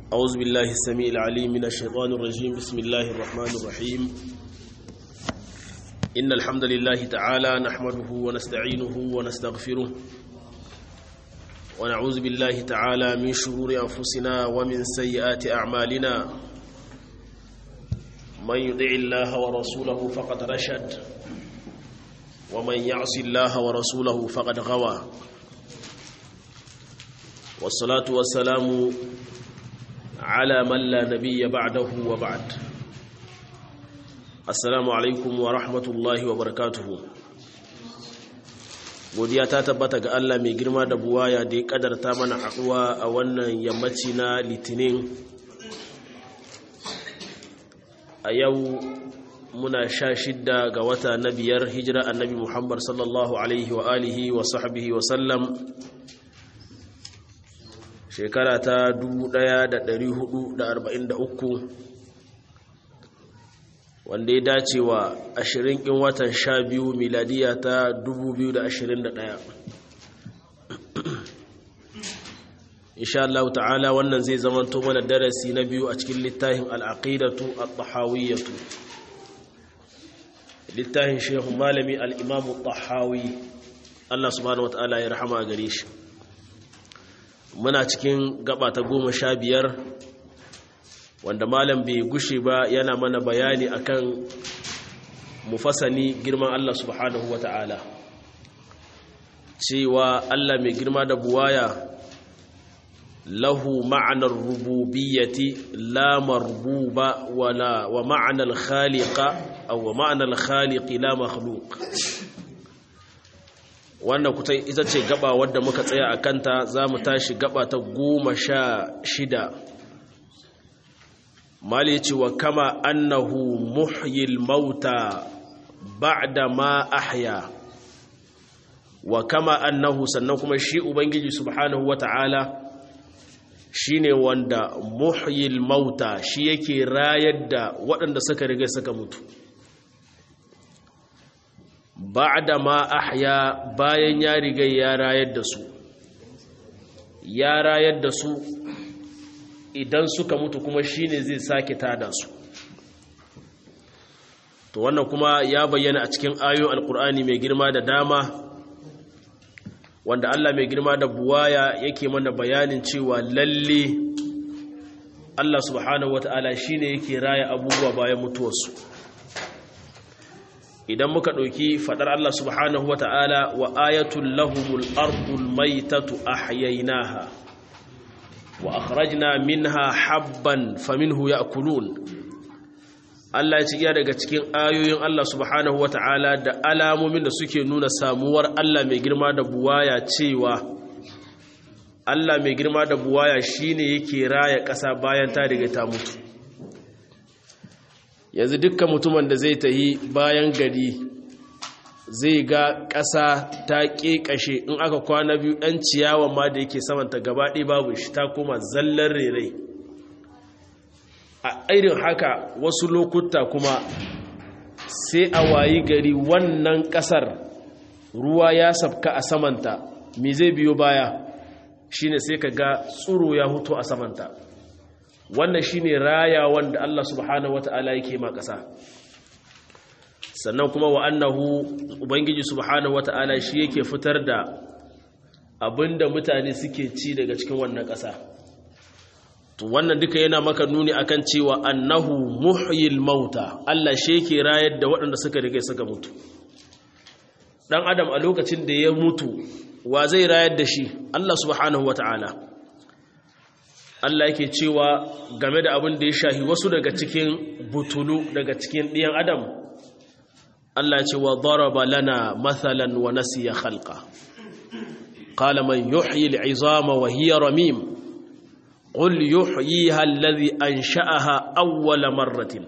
أعوذ بالله السميع العليم من الشيطان الرجيم بسم الله الرحمن الرحيم إن الحمد لله تعالى نحمده ونستعينه ونستغفره ونعوذ بالله تعالى من شرور أنفسنا ومن سيئات أعمالنا من يطع الله ورسوله فقد رشد ومن يعص الله ورسوله فقد غوى والصلاة والسلام على من لا نبي بعده وبعد السلام عليكم ورحمة الله وبركاته godiya ta tabbata ga Allah mai girma da buwaya da ya kadarta mana haɗuwa a wannan yammaci na litinin a yau muna sha shidda ga wata na biyar hijira annabi muhammad sallallahu alaihi wa alihi wa sahbihi wa sallam shekara ta 1443 wanda ya dace wa 20 in watan 12 miladiya ta 2021 insha Allah ta'ala wannan zai zamanto mana darasi na biyu a cikin littafin al'aqidatu at-tahawiyyatu littafin shehu malami al-imam at-tahawi Allah subhanahu wa ta'ala ya rahama gare shi muna cikin gaba ta goma sha biyar wanda malam bai gushe ba yana mana bayani akan mufasani girman Allah subhanahu ta'ala cewa Allah mai girma da buwaya lahu ma'anar rububiyyati la marbuba wala wa ma'anar khaliqa aw wa ma'anar khaliqi la makhluq wannan kuta ita ce gaba wadda muka tsaya a kanta za mu tashi gaba ta goma sha shida mali ce wa kama annahu muhyil mauta ba'da ma ahya wa kama annahu sannan kuma shi ubangiji subhanahu wata'ala shine wanda muhyil mauta shi yake rayar da waɗanda suka riga suka mutu ba'da ma ahya bayan ya riga ya rayar da su ya rayar da su idan suka mutu kuma shine zai sake tada su to wannan kuma ya bayyana a cikin ayoyin alkur'ani mai girma da dama wanda Allah mai girma da buwaya yake mana bayanin cewa lalle Allah subhanahu wata'ala shine yake raya abubuwa bayan mutuwarsu idan muka ɗauki faɗar Allah subhanahu wa ta'ala wa ayatul lahumul ardul maitatu ahyaynaha wa akhrajna minha habban faminhu ya'kulun Allah ya ci iya daga cikin ayoyin Allah subhanahu wa ta'ala da alamomin da suke nuna samuwar Allah mai girma da buwaya cewa Allah mai girma da buwaya shine yake raya ƙasa bayan ta riga ta mutu yanzu dukkan mutumin da zai tahi bayan gari zai ga ƙasa ta ƙeƙashe in aka kwana biyu ɗan ciyawan ma da yake samanta gabaɗe babu shi ta koma zallar rere a irin haka wasu lokuta kuma sai a wayi gari wannan ƙasar ruwa ya sabka a samanta me zai biyo baya shine sai ka ga tsuro ya hutu a samanta wannan shine raya wanda Allah subhanahu wata'ala yake ma ƙasa sannan kuma wa annahu ubangiji subhanahu wata'ala shi yake fitar da abinda mutane suke ci daga cikin wannan ƙasa to wannan duka yana maka nuni akan cewa annahu muhyil mauta Allah shi yake rayar da waɗanda suka riga suka mutu dan adam a lokacin da ya mutu wa zai rayar da shi Allah subhanahu wata'ala Allah yake cewa game da abin da ya shahi wasu daga cikin butulu daga cikin ɗiyan adam Allah ce wa daraba lana mathalan wa nasiya khalqa qala man yuhyi al'izama wa hiya ramim qul yuhyiha alladhi ansha'aha awwala marratin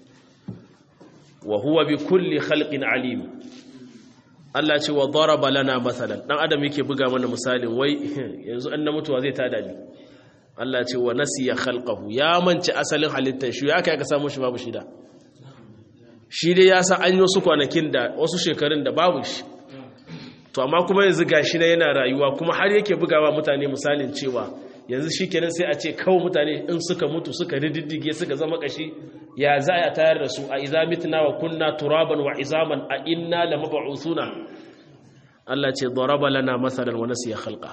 wa huwa bi kulli khalqin alim Allah ce wa daraba lana mathalan dan adam yake buga mana misalin wai yanzu an na mutuwa zai tada ni Allah ce wa nasiya khalqahu ya manci asalin halittar shi ya kai ka samu shi babu shida shi dai ya san an yi wasu kwanakin da wasu shekarun da babu shi to amma kuma yanzu gashi na yana rayuwa kuma har yake bugawa mutane misalin cewa yanzu shi kenan sai a ce kawo mutane in suka mutu suka rididdige suka zama kashi ya za a tayar da su a iza mitna wa kunna turaban wa izaman a inna la mab'uthuna Allah ce daraba lana masalan wa nasiya khalqa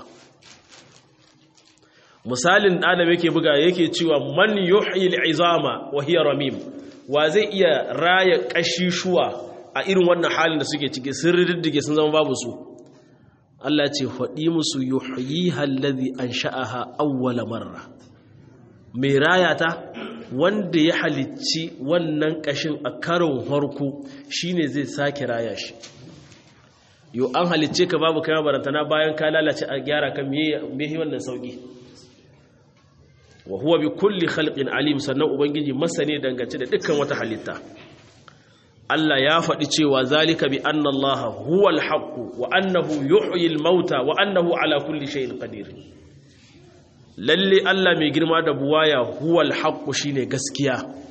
misalin adam yake buga yake cewa man yuhyi al-izama wa hiya ramim wa zai iya raya kashishuwa a irin wannan halin da suke ciki sun riddige sun zama babu su Allah ce faɗi musu yuhyiha allazi ansha'aha awwala marra mai raya ta wanda ya halicci wannan kashin a karon harko shine zai sake raya shi yo an halicce ka babu kai barantana bayan ka lalace a gyara kan me wannan sauki wa huwa bi kulli khalqin alim sannan ubangiji masane dangance da dukkan wata halitta Allah ya faɗi cewa zalika bi anna Allah huwa al-haqq wa annahu yuhyi al-mauta wa annahu ala kulli shay'in qadir lalle Allah mai girma da buwaya huwa al-haqq shine gaskiya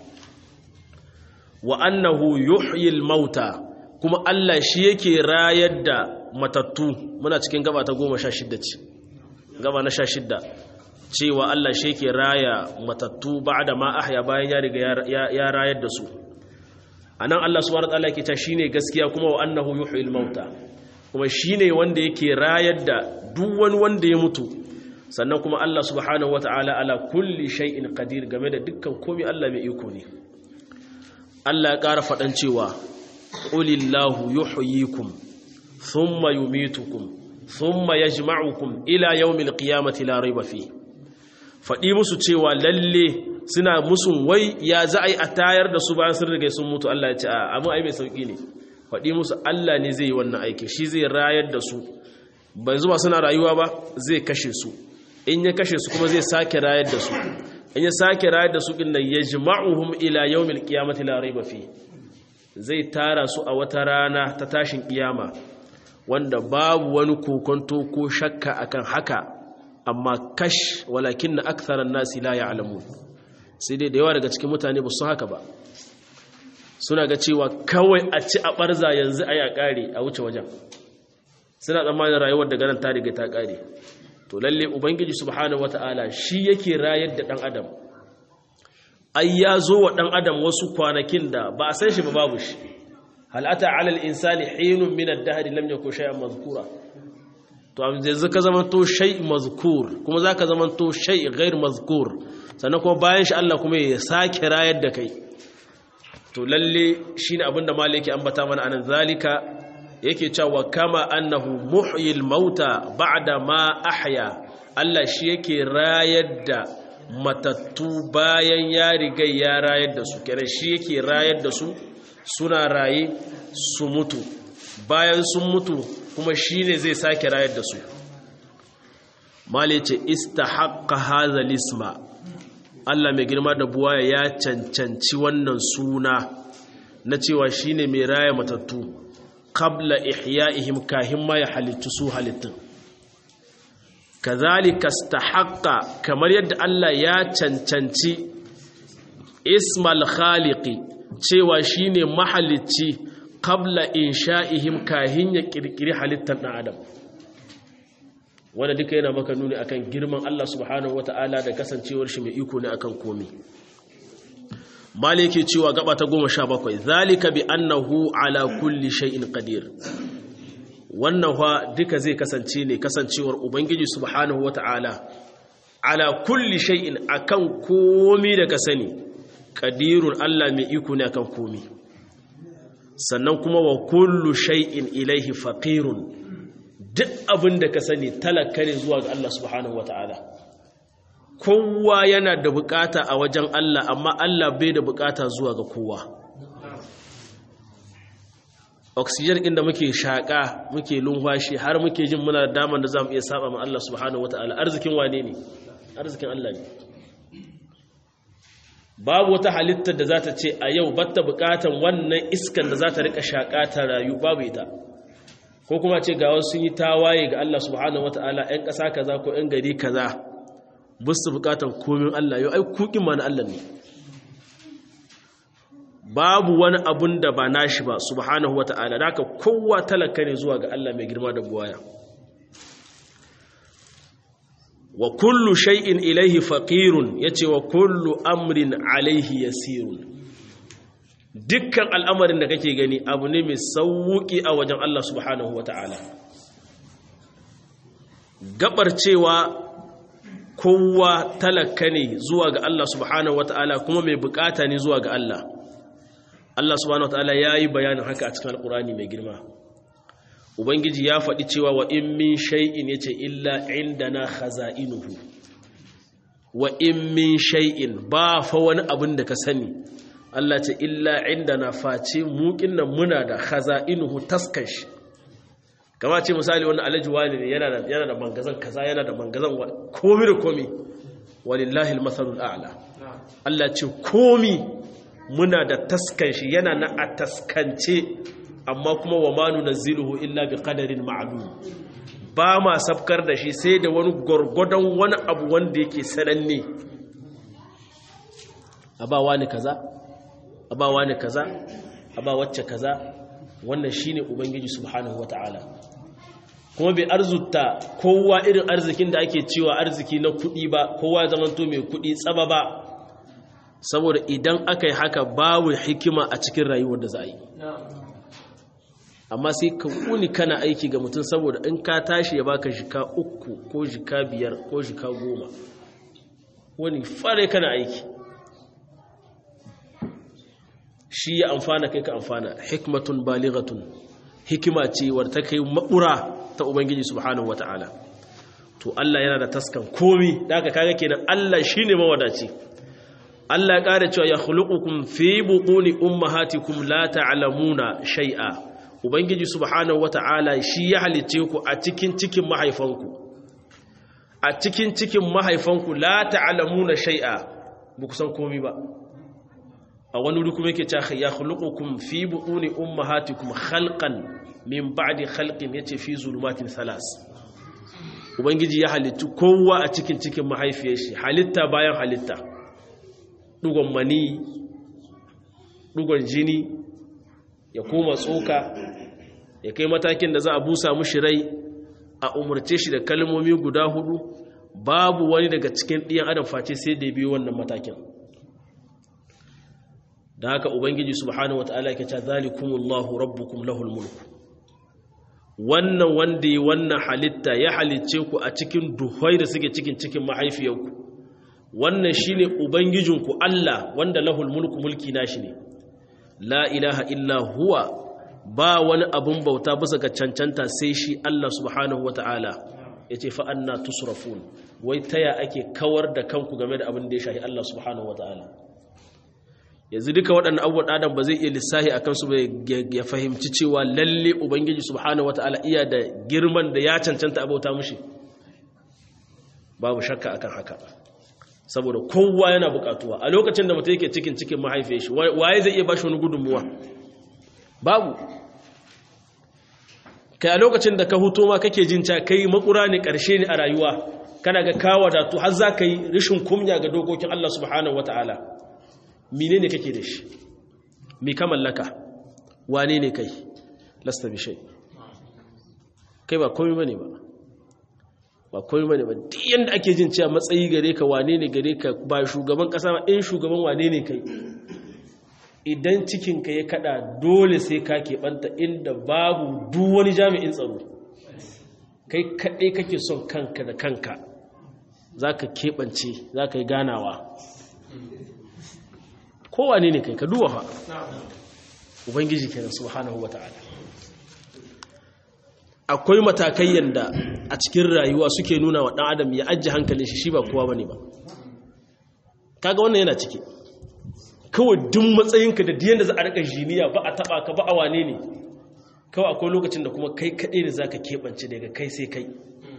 wa annahu yuhyi al-mauta kuma Allah shi yake rayar da matattu muna cikin gaba ta 16 ce gaba na 16 cewa Allah shi ke raya matattu ba da ma ahya bayan ya riga ya rayar da su a nan Allah subhanahu wataala yake ta shine gaskiya kuma wa annahu yuhyil mauta kuma shine wanda yake rayar da duk wani wanda ya mutu sannan kuma Allah subhanahu wataala ala kulli shay'in qadir game da dukkan komai Allah mai iko ne Allah ya ƙara faɗan cewa qulillahu yuhyikum thumma yumitukum thumma yajma'ukum ila yawmil qiyamati la rayba fihi faɗi musu cewa lalle suna musun wai ya za a yi a tayar da su bayan sun riga sun mutu Allah ya ce a amma ai mai sauƙi ne faɗi musu Allah ne zai yi wannan aiki shi zai rayar da su ban zuba suna rayuwa ba zai kashe su in ya kashe su kuma zai sake rayar da su in ya sake rayar da su din nan yajma'uhum ila yawmil qiyamati la rayba fi zai tara su a wata rana ta tashin kiyama wanda babu wani kokonto ko shakka akan haka amma kash walakin na aktharan nasi la ya'lamun sai dai da yawa daga cikin mutane ba su haka ba suna ga cewa kawai a ci a barza yanzu a ya kare a wuce wajen suna tsammanin rayuwar da ganin ta riga ta kare to lalle ubangiji subhanahu wata'ala shi yake rayar da dan adam ai ya zo wa dan adam wasu kwanakin da ba a san shi ba babu shi hal ata ala al insani hinun min ad-dahr lam yakun shay'an mazkura to yanzu ka zama to shay mazkur kuma zaka zama to shay ghair mazkur sannan kuma bayan shi Allah kuma ya sake rayar da kai to lalle shine abinda malaki ambata mana anan zalika yake cewa kama annahu muhyil mauta ba'da ma ahya Allah shi yake rayar da matattu bayan ya riga ya rayar da su kenan shi yake rayar da su suna raye su mutu bayan sun mutu kuma shi ne zai sake rayar da su mali ce istahaqqa hadha lisma Allah mai girma da buwaya ya cancanci wannan suna na cewa shine mai raya matattu qabla ihya'ihim kahin ma ya halittu su halittun kazalika istahaqqa kamar yadda Allah ya cancanci ismal khaliqi cewa shine mahalicci qabla insha'ihim kahin ya kirkiri halittar ɗan adam wanda duka yana maka nuni akan girman Allah subhanahu wata'ala da kasancewar shi mai iko ne akan komi maliki cewa gaba ta goma sha bakwai zalika bi annahu ala kulli shay'in qadir wannan fa duka zai kasance ne kasancewar ubangiji subhanahu wata'ala ala kulli shay'in akan komi da ka sani qadirun Allah mai iko ne akan komi sannan kuma wa kullu shay'in ilaihi faqirun duk abin da ka sani talaka ne zuwa ga Allah subhanahu wataala kowa yana da bukata a wajen Allah amma Allah bai da bukata zuwa ga kowa oxygen din da muke shaka muke lumfashi har muke jin muna da daman da zamu iya saba ma Allah subhanahu wataala arzikin wane ne arzikin Allah ne babu wata halittar da za ta ce a yau batta bukatan wannan iskan da za ta rika shaƙa ta rayu babu ita ko kuma ce ga wasu sun yi tawaye ga Allah subhanahu wata'ala 'yan ƙasa kaza ko 'yan gari kaza busu bukatan komin Allah yau ai kukin ma na Allah ne babu wani abun da ba nashi ba subhanahu wata'ala da haka kowa talaka ne zuwa ga Allah mai girma da buwaya wa kullu shay'in ilaihi faqirun yace wa kullu amrin alaihi yasirun dukkan al'amarin da kake gani abu ne mai sauki a wajen Allah subhanahu wata'ala gabar cewa kowa talaka ne zuwa ga Allah subhanahu wata'ala kuma mai bukata ne zuwa ga Allah Allah subhanahu wata'ala yayi bayanin haka a cikin alqurani mai girma ubangiji ya faɗi cewa wa in min shay'in yace illa indana khaza'inuhu wa in min shay'in ba fa wani abin da ka sani Allah ce illa indana face mu kinnan muna da khaza'inuhu taskash kama ce misali wani alhaji wani ne yana da yana da mangazan kaza yana da mangazan komi da komi walillahi almathalul a'la Allah ce komi muna da taskan shi yana na a taskance amma kuma wa manu naziluhu illa bi qadarin ma'lum ba ma sabkar da shi sai da wani gurgudan wani abu wanda yake sananne aba wani kaza aba wani kaza aba wacce kaza wannan shine ubangiji subhanahu wataala kuma bai arzuta kowa irin arzikin da ake cewa arziki na kuɗi ba kowa ya zamanto mai kuɗi tsaba ba saboda idan aka yi haka babu hikima a cikin rayuwar da za a yi amma sai ka wuni kana aiki ga mutum saboda in ka tashi ya baka jika uku ko jika biyar ko jika goma wani fare kana aiki shi ya amfana kai ka amfana hikmatun balighatun hikima ce wadda ta kai makura ta ubangiji subhanahu wata'ala to Allah yana da taskan komi da aka kaga kenan Allah shine mawadaci Allah ya kare cewa ya khuluqukum fi buquni ummahatikum la ta'lamuna shay'a ubangiji subhanahu wata'ala shi ya halice ku a cikin cikin mahaifanku a cikin cikin mahaifanku la ta'lamuna shay'a ba ku san komi ba a wani wuri kuma yake cewa ya khuluqukum fi buquni ummahatikum khalqan min ba'di khalqin yace fi zulumatin salas ubangiji ya halittu kowa a cikin cikin mahaifiyar shi halitta bayan halitta dugon mani dugon jini ya koma tsoka ya kai matakin da za a busa mushi rai a umarce shi da kalmomi guda hudu babu wani daga cikin ɗiyan adam face sai da biyo wannan matakin da haka ubangiji subhanahu wataala yake cewa zalikumullahu rabbukum lahul mulku wannan wanda yi wannan halitta ya halicce ku a cikin duhai da suke cikin cikin mahaifiyarku wannan shine ubangijinku Allah wanda lahul mulku mulki nashi ne la ilaha illa huwa ba wani abun bauta bisa ga cancanta sai shi Allah subhanahu wataala yace fa anna tusrafun wai taya ake kawar da kanku game da abin da ya shahi Allah subhanahu wataala yanzu duka waɗannan abubuwan adam ba zai iya lissahi a kansu ba ya fahimci cewa lalle ubangiji subhanahu wata'ala iya da girman da ya cancanta abauta mushi babu shakka akan haka saboda kowa yana bukatuwa a lokacin da mutum yake cikin cikin mahaifiyar shi waye zai iya ba shi wani gudunmuwa babu kai a lokacin da ka huto ma kake jin ca kai makura ne karshe ne a rayuwa kana ga kawo da har za ka yi rishin kumya ga dokokin Allah subhanahu wata'ala mine ne kake da shi mi ka mallaka wane ne kai lasta bishai kai ba komi bane ba ba komi bane ba duk yanda ake jin cewa matsayi gare ka wane ne gare ka ba shugaban kasa ba in shugaban wane ne kai idan cikinka ya kada dole sai ka keɓanta inda babu duk wani jami'in tsaro kai kaɗai kake son kanka da kanka za ka keɓance za ka yi ganawa kowane ne kai ka duwa fa ubangiji kenan subhanahu wata'ala akwai matakai yanda a cikin rayuwa suke nuna wa dan adam ya ajje hankalin shi shi ba kowa bane ba kaga wannan yana ciki kawai duk matsayinka da diyan da za a rika jiniya ba a taba ka ba a wane ne kawai akwai lokacin da kuma kai kaɗai ne zaka keɓance daga kai sai kai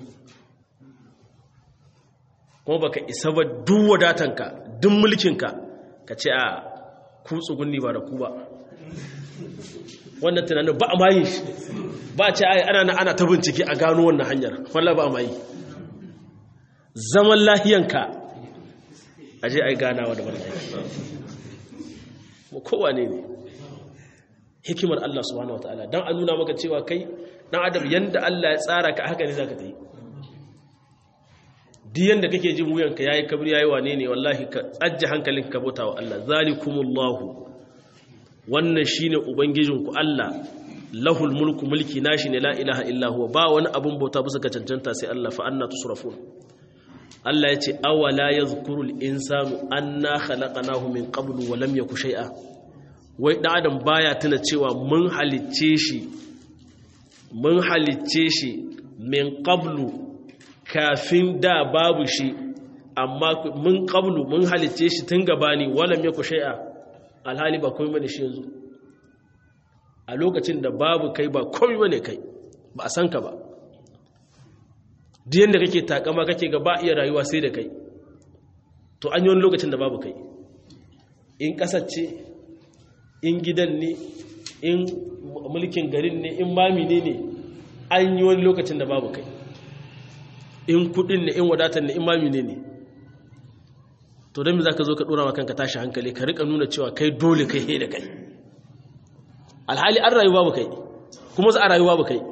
kuma baka isa ba duk wadatanka duk mulkinka ka ce a ku tsugunni ba da ku ba wannan tunanin ba a mayi shi ba a ce ai ana ana ta bincike a gano wannan hanyar wallah ba a mayi zaman lahiyanka a je ai ganawa da barkai mu kowa ne ne hikimar Allah subhanahu wataala dan a nuna maka cewa kai dan adam yanda Allah ya tsara ka haka ne zaka tayi diyan da kake jin wuyanka yayi kabri yayi wane ne wallahi ka ajje hankalinka ka bauta wa Allah zalikumullahu wannan shine ubangijinku Allah lahul mulku mulki nashi ne la ilaha illa huwa ba wani abun bauta bisa ga cancanta sai Allah fa anna tusrafun Allah ya ce awala yadhkuru al-insanu anna khalaqnahu min qablu wa lam yaku shay'a wai dan adam baya tuna cewa mun halicce shi mun halicce shi min qablu kafin da babu shi amma mun qablu mun halicce shi tun gabani wa lam yaku shay'a alhali ba komai bane shi yanzu a lokacin da babu kai ba komai bane kai ba a san ka ba diyan da kake takama kake ga ba iya rayuwa sai da kai to an yi wani lokacin da babu kai in kasance in gidan ne in mulkin garin ne in mami ne ne an yi wani lokacin da babu kai in kudin ne in wadatar ne in mami ne ne to don za ka zo ka dora wa kanka tashi hankali ka rika nuna cewa kai dole kai he da kai alhali an rayu babu kai kuma za a rayu babu kai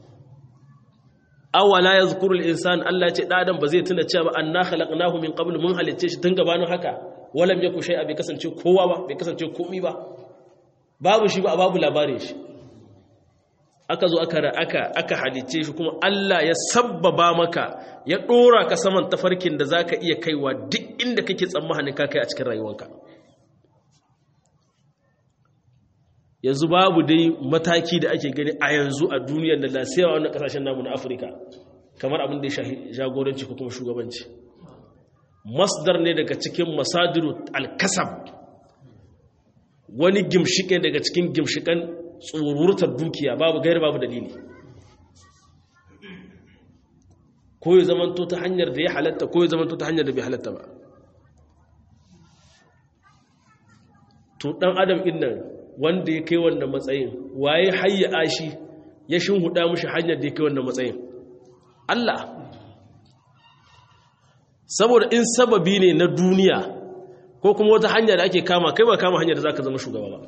awala yazkuru al-insan Allah ce da adam ba zai tuna cewa anna khalaqnahu min qabl mun halicce shi tun gabanin haka walam yaku shay'a bai kasance kowa ba bai kasance komai ba babu shi ba babu labarin shi aka zo aka aka aka halicce shi kuma Allah ya sabbaba maka ya dora ka saman tafarkin da zaka iya kaiwa duk inda kake tsammanin ka kai a cikin rayuwarka yanzu babu dai mataki da ake gani a yanzu a duniyar da lasiyawa wannan kasashen namu na afirka kamar abin da ya shahi jagoranci ko kuma shugabanci masdar ne daga cikin masadiru alkasab wani gimshike daga cikin gimshikan tsururtar dukiya babu gairi babu dalili ko ya zamanto ta hanyar da ya halatta ko ya zamanto ta hanyar da bai halatta ba to dan adam din nan wanda ya kai wannan matsayin waye hayya ashi ya shinhuda mushi hanyar da ya kai wannan matsayin Allah saboda in sababi ne na duniya ko kuma wata hanya da ake kama kai ba kama hanyar da zaka zama shugaba ba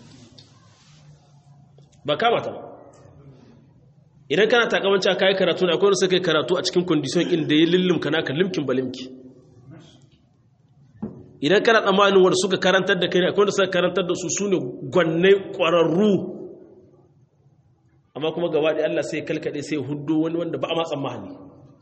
ba kama ta ba idan kana takamanci a kayi karatu da akwai wanda suka yi karatu a cikin kondisiyon inda ya lullumka naka limkin balimki idan kana tsammanin wanda suka karantar da kai akwai wanda suka karantar da su su ne gwannai ƙwararru amma kuma gaba da Allah sai kalkaɗe sai hudu wani wanda ba a ma tsammani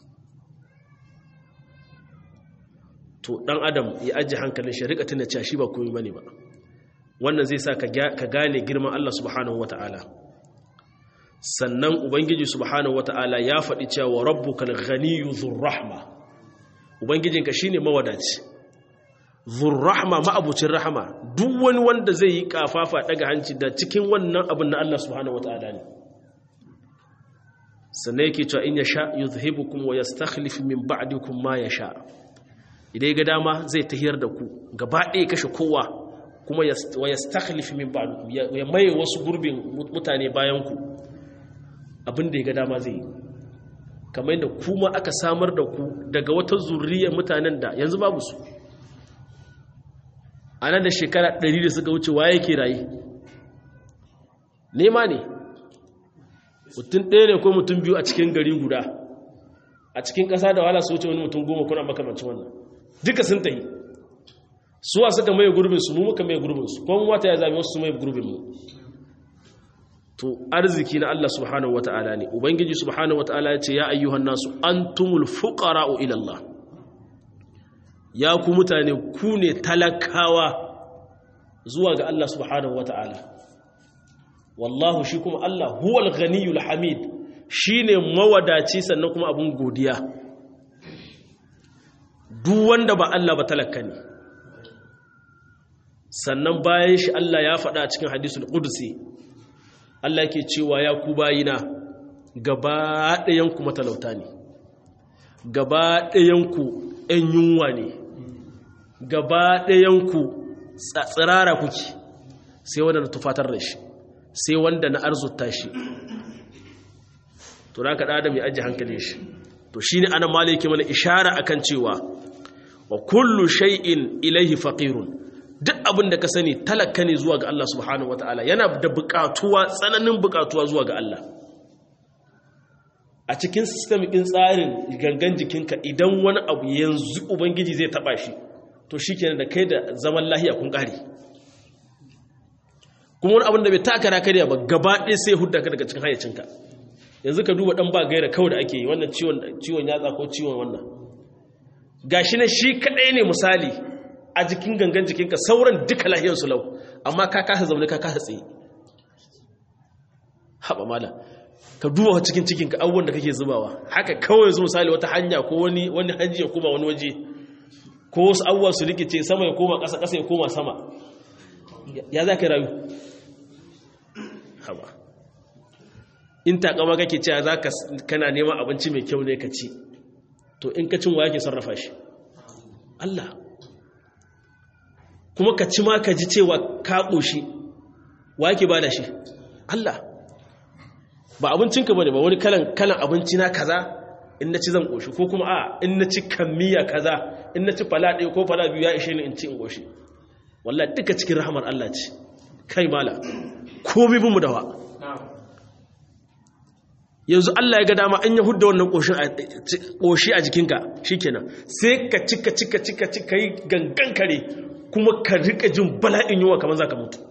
to ɗan adam ya ajiye hankalin shi rika tuna cewa shi ba komai bane ba wannan zai sa ka gane girman Allah subhanahu wata'ala sannan ubangiji subhanahu wata'ala ya faɗi cewa rabbukal ghaniyyu dhur rahma ubangijinka shine mawadaci zurrahma ma'abucin rahama duk wani wanda zai yi kafafa daga hanci da cikin wannan abin na Allah subhanahu wata'ala ne sannan yake cewa in yasha yuzhibukum wa yastakhlif min ba'dikum ma yasha idan ga dama zai tahiyar da ku gaba ɗaya kashe kowa kuma wa yastakhlif min ba'dikum ya maye wasu gurbin mutane bayan ku abin da ya ga dama zai yi kamar yadda kuma aka samar da ku daga wata zurriyar mutanen da yanzu babu su a nan da shekara ɗari da suka wuce waye ke raye nema ne mutum ɗaya ne ko mutum biyu a cikin gari guda a cikin ƙasa da wahala su wuce wani mutum goma kuna makamancin wannan duka sun tahi suwa suka mai gurbin su mu muka mai gurbin su kuma wata ya zabi wasu su mai gurbin mu to arziki na Allah subhanahu wata'ala ne ubangiji subhanahu wata'ala ya ce ya ayyuhan nasu antumul fuqara'u ila Allah ya ku mutane ku ne talakawa zuwa ga Allah subhanahu wata'ala wallahu shi kuma Allah huwal ghaniyul hamid shine mawadaci sannan kuma abun godiya duk wanda ba Allah ba talaka ne sannan bayan shi Allah ya faɗa cikin hadisul qudsi Allah ke cewa ya ku bayina gaba ɗayanku matalauta ne gaba ɗayanku ‘yan yunwa ne gaba ɗayanku tsirara kuke sai wanda na tufatar da shi sai wanda na arzuta shi to da ka ɗada mai ajiye hankali shi to shi ne ana maliki mana ishara akan cewa wa kullu shay'in ilaihi faqirun duk abin da ka sani talaka ne zuwa ga Allah subhanahu wataala yana da buƙatuwa tsananin buƙatuwa zuwa ga Allah a cikin system ɗin tsarin gangan jikinka idan wani abu yanzu ubangiji zai taba shi to shikenan da kai da zaman lahiya kun ƙare kuma wani abin da bai taka na karya ba gaba ɗaya sai hudda ka daga cikin hayyacinka yanzu ka duba ɗan ba gaira kawai da ake yi wannan ciwon yatsa ko ciwon wannan gashi na shi kaɗai ne misali a jikin gangan jikinka sauran duka lahiyarsu lau amma ka kasa zaune ka kasa tsaye haɓa mala ka duba cikin cikinka abubuwan da kake zubawa haka kawai yanzu misali wata hanya ko wani wani hanji ya koma wani waje ko wasu abubuwa su rikice sama ya koma ƙasa ƙasa ya koma sama ya za ka rayu haba in takama kake cewa za ka kana neman abinci mai kyau ne ka ci to in ka cin wa yake sarrafa shi Allah kuma ka ci ma ka ji cewa ka ƙoshi wa yake ba da shi Allah ba abincinka ba ne ba wani kalan kalan abinci na kaza in na ci zan ƙoshi ko kuma a in na ci kammiya kaza in na ci fala ɗaya ko fala biyu ya ishe ni in ci in ƙoshi wallah duka cikin rahamar Allah ce kai mala komi bin mu dawa yanzu Allah ya ga dama an ya hudda wannan ƙoshi a jikinka shikenan sai ka cika cika cika cika yi gangan kare kuma ka rika jin bala'in yiwa kamar za ka mutu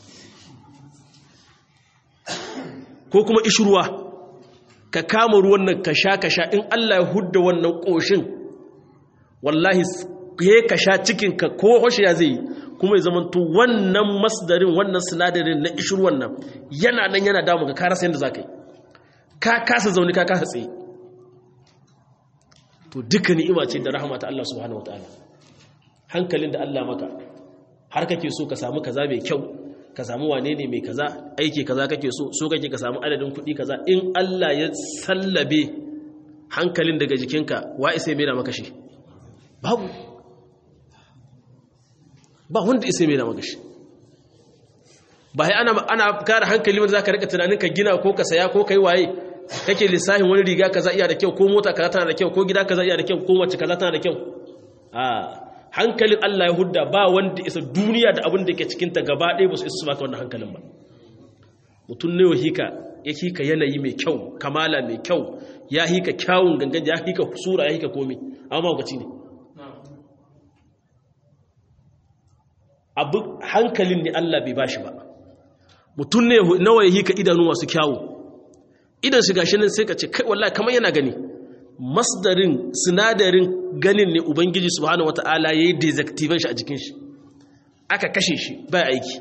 ko kuma ishirwa ka kama ruwan nan ka sha ka sha in Allah ya hudda wannan ƙoshin wallahi ya ka sha cikinka ko hoshe ya zai kuma ya zamanto wannan masdarin wannan sinadarin na ishirwan nan yana nan yana damu ka karasa yadda za ka yi ka kasa zaune ka kasa tsaye to duka ni'ima ce da rahama ta Allah subhanahu wataala hankalin da Allah maka har kake so ka samu kaza mai kyau ka samu wane ne mai kaza aiki kaza kake so so kake ka samu adadin kuɗi kaza in Allah ya sallabe hankalin daga jikinka wa isa mai da maka shi babu ba wanda isa mai da maka shi ba sai ana ana kare hankali wanda zaka rika tunanin ka gina ko ka saya ko kai waye kake lissahin wani riga kaza iya da kyau ko mota kaza tana da kyau ko gida kaza iya da kyau ko mace kaza tana da kyau a hankalin Allah ya hudda ba wanda isa duniya da abin da yake cikin ta gaba ɗaya ba su isa su baka wannan hankalin ba mutum ne hika ya hika yanayi mai kyau kamala mai kyau ya hika kyawun gangan ya hika sura ya hika komi amma magaci ne abu hankalin ne Allah bai bashi ba mutum ne nawa ya hika idanu masu kyawu idan shiga shi nan sai ka ce kai wallahi kamar yana gani masdarin sinadarin ganin ne ubangiji subhanahu wata'ala yayi desactivation shi a jikin shi aka kashe shi bai aiki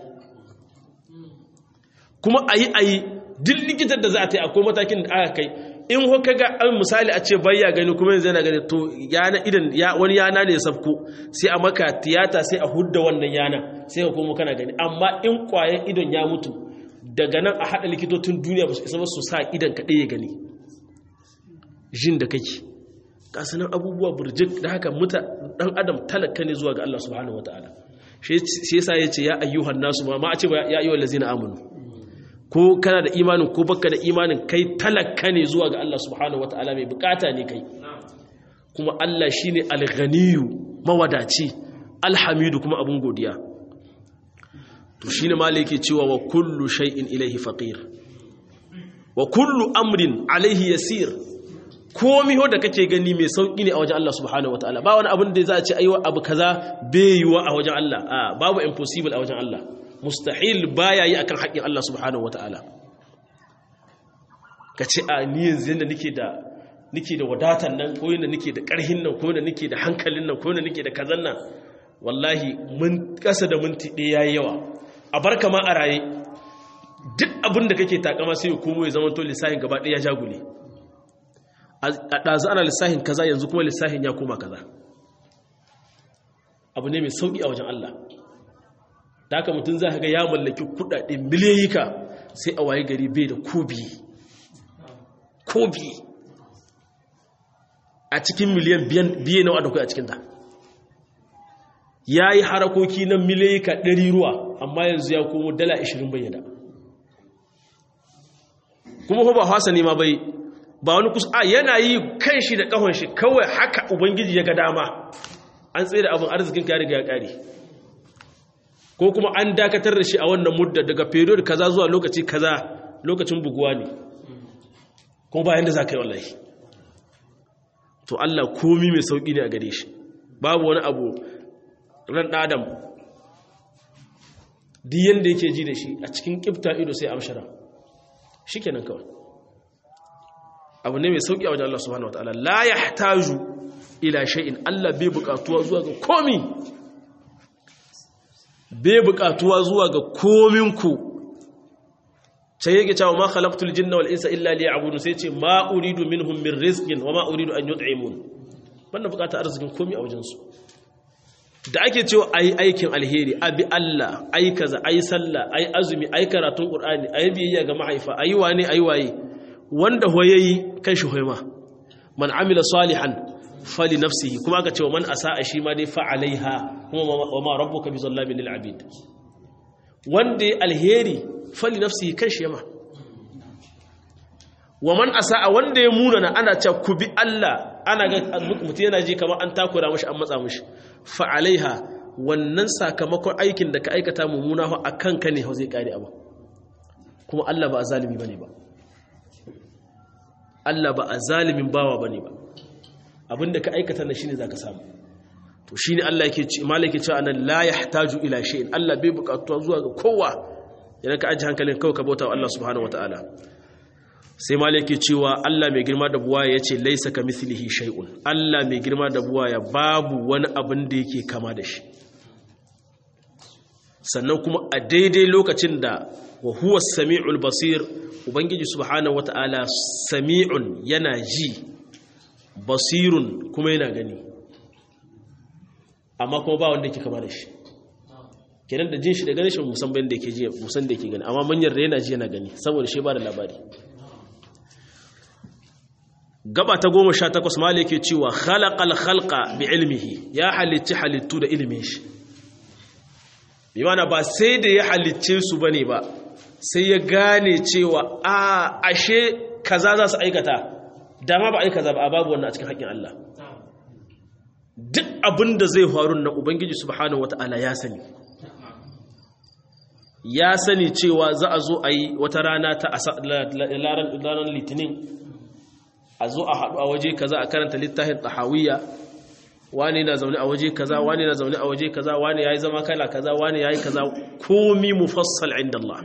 kuma ayi ayi duk likitar da za a ta yi akwai matakin da aka kai in ho kaga an misali a ce bayya gani kuma yanzu yana gani to yana idan wani yana ne ya sabko sai a maka tiyata sai a hudda wannan yana sai ka komo kana gani amma in kwayan idon ya mutu daga nan a haɗa likitocin duniya ba su isa ba su sa idan ka ɗaya gani jin da kake kasanan abubuwa burjik da haka muta ɗan adam talaka ne zuwa ga Allah subhanahu wa ta'ala shi yasa ya ce ya ayyuhan nasu ma a ce ba ya ayyuhan lazina amanu ko kana da imanin ko baka da imanin kai talaka ne zuwa ga Allah subhanahu wa ta'ala mai bukata ne kai kuma Allah shine al-ghaniyu mawadaci alhamidu kuma abun godiya to shine malai yake cewa wa kullu shay'in ilaihi faqir wa kullu amrin alaihi yasir komi ho da kake gani mai sauki ne a wajen Allah subhanahu wataala ba wani abin da za a ce aiwa abu kaza bai yiwa a wajen Allah a babu impossible a wajen Allah mustahil baya yi akan haƙin Allah subhanahu wataala ka ce a ni yanzu yanda nake da nake da wadatan nan ko yanda nake da ƙarhin nan ko yanda nake da hankalin nan ko yanda nake da kazan nan wallahi mun kasa da minti ɗaya yayi yawa a barka ma a raye duk abin da kake takama sai ya komo ya zama to lissafin gaba ɗaya ya jagule a ɗazu ana lissafin kaza yanzu kuma lissafin ya koma kaza abu ne mai sauƙi a wajen Allah da haka mutum za ka ga ya mallaki kuɗaɗe miliyoyika sai a waye gari bai da kobi kobi a cikin miliyan biye nawa da kai a cikinta ya yi harakoki na miliyoyika ɗari ruwa amma yanzu ya komo dala 20 bayyana kuma ba hasa ne ma bai ba wani kusa a yana yi kan shi da ƙahon shi kawai haka ubangiji ya ga dama an tsaye da abin arzikin ka riga ya ƙare ko kuma an dakatar da shi a wannan mudda daga period kaza zuwa lokaci kaza lokacin buguwa ne kuma bayan da za ka yi wallahi to Allah komi mai sauƙi ne a gare shi babu wani abu ran adam duk yanda yake ji da shi a cikin ƙifta ido sai amshara shi kenan kawai abu ne mai sauƙi a wajen Allah subhanahu wa ta'ala la ya taju ila shay'in Allah bai buƙatuwa zuwa ga komi bai buƙatuwa zuwa ga kominku sai yake cewa ma khalaqtul jinna wal insa illa liya'budun sai ce ma uridu minhum min rizqin wa ma uridu an yut'imun banda buƙatar arzikin komi a wajen su da ake cewa ayi aikin alheri abi Allah ayi kaza ayi sallah ayi azumi ayi karatun qur'ani ayi biyayya ga mahaifa ayi wane ayi waye wanda hoyayi kan shi hoyma man amila salihan fali nafsihi kuma aka ce wa man asa'a shi ma dai fa alaiha kuma wa ma rabbuka bizallamin lil abid wanda ya alheri fali nafsihi kan shi yama wa man asa'a wanda ya munana ana cewa ku bi Allah ana ga mutum yana ji kamar an takura mashi an matsa mashi fa alaiha wannan sakamakon aikin da ka aikata mummuna fa akan ka ne zai kare abu kuma Allah ba a zalimi bane ba Allah ba a zalimin bawa bane ba abinda ka aikata na shine zaka samu to shine Allah yake ce malaki cewa anan la yahtaju ila shay'in Allah bai bukatuwa zuwa ga kowa idan ka aji hankalin kawai ka bauta wa Allah subhanahu wataala sai malaki cewa Allah mai girma da buwaya yace laisa kamithlihi shay'un Allah mai girma da buwaya babu wani abin da yake kama da shi sannan kuma a daidai lokacin da wa huwa samiul basir ubangiji subhanahu wataala sami'un yana ji basirun kuma yana gani amma kuma ba wanda yake kama da shi kenan da jin shi da ganin shi musamman da yake ji musan da yake gani amma manyan da yana ji yana gani saboda shi ba da labari gaba ta goma sha takwas mali yake cewa khalaqal khalqa bi ilmihi ya halicci halittu da ilimin shi bi mana ba sai da ya halicce su bane ba sai ya gane cewa a ashe kaza za su aikata dama ba aika za ba a babu wannan a cikin haƙƙin Allah duk abin da zai faru na Ubangiji subhanahu wata'ala ya sani ya sani cewa za a zo a yi wata rana ta ranar litinin a zo a haɗu a waje kaza a karanta littafin tahawiyya wani na zaune a waje kaza wani na zaune a waje kaza wani ya yi zama kala kaza wani ya yi kaza komi mufassal inda Allah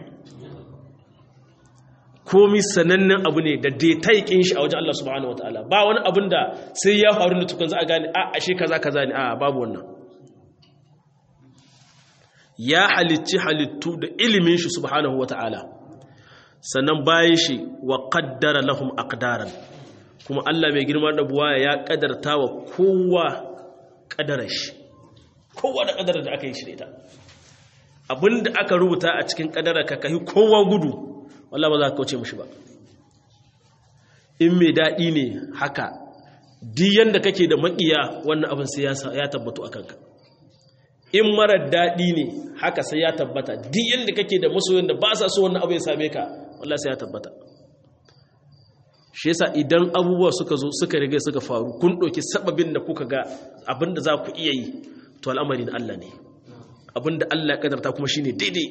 komi sanannen abu ne da detaikin shi a wajen Allah subhanahu wataala ba wani abin da sai ya faru da tukun za a gane a ashe kaza kaza ne a babu wannan ya halicci halittu da ilimin shi subhanahu wataala sannan bayan shi wa qaddara lahum aqdaran kuma Allah mai girma da buwaya ya kadarta wa kowa kadarar shi kowa da kadarar da aka yi shi da ita abinda aka rubuta a cikin kadarar ka kai kowa gudu wallah ba za ka kauce mushi ba in mai daɗi ne haka diyan da kake da maƙiya wannan abin sai ya tabbatu a kanka in marar daɗi ne haka sai ya tabbata diyan da kake da masoyin da ba sa so wannan abu ya same ka wallah sai ya tabbata shi yasa idan abubuwa suka zo suka riga suka faru kun ɗauki sababin da kuka ga abin da za ku iya yi to al'amarin Allah ne abin da Allah ya kadarta kuma shine daidai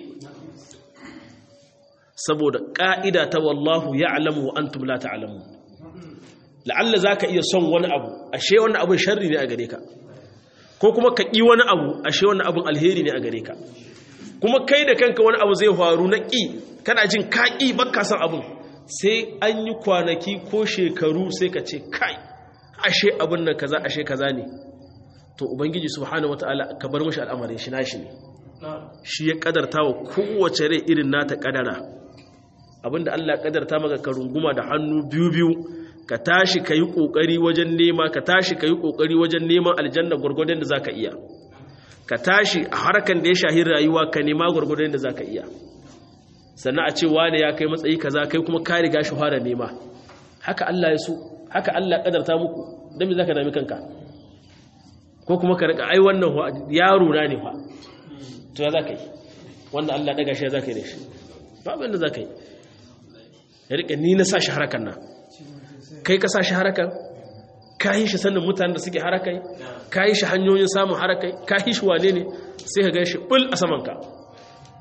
saboda ƙa'ida ta wallahu ya alamu wa an tumla ta alamu la'alla za ka iya son wani abu ashe wani abin sharri ne a gare ka ko kuma ka ƙi wani abu ashe wani abin alheri ne a gare ka kuma kai da kanka wani abu zai faru na ƙi kana jin ka ƙi baka son abin sai an yi kwanaki ko shekaru sai ka ce kai ashe abin nan kaza ashe kaza ne to ubangiji subhanahu wataala ka bar mashi al'amarin shi nashi ne shi ya kadarta wa kowace rai irin nata kadara abinda Allah kadarta maka ka runguma da hannu biyu biyu ka tashi ka yi kokari wajen nema ka tashi ka yi kokari wajen neman aljanna gurgurdan da zaka iya ka tashi a harkan da ya shahi rayuwa ka nema gurgurdan da zaka iya sannan a ce wane ya kai matsayi kaza kai kuma ka riga shi fara nema haka Allah ya so haka Allah kadarta muku dan me zaka nemi kanka ko kuma ka rika ai wannan yaro na ne fa to ya zaka yi wanda Allah daga shi ya zaka yi da shi babu yanda zaka yi ya rika ni na sa shi harakan nan kai ka sa shi harakan ka yi shi sannan mutanen da suke harakai ka yi shi hanyoyin samun harakai ka yi shi wane ne sai ka gan shi bul a samanka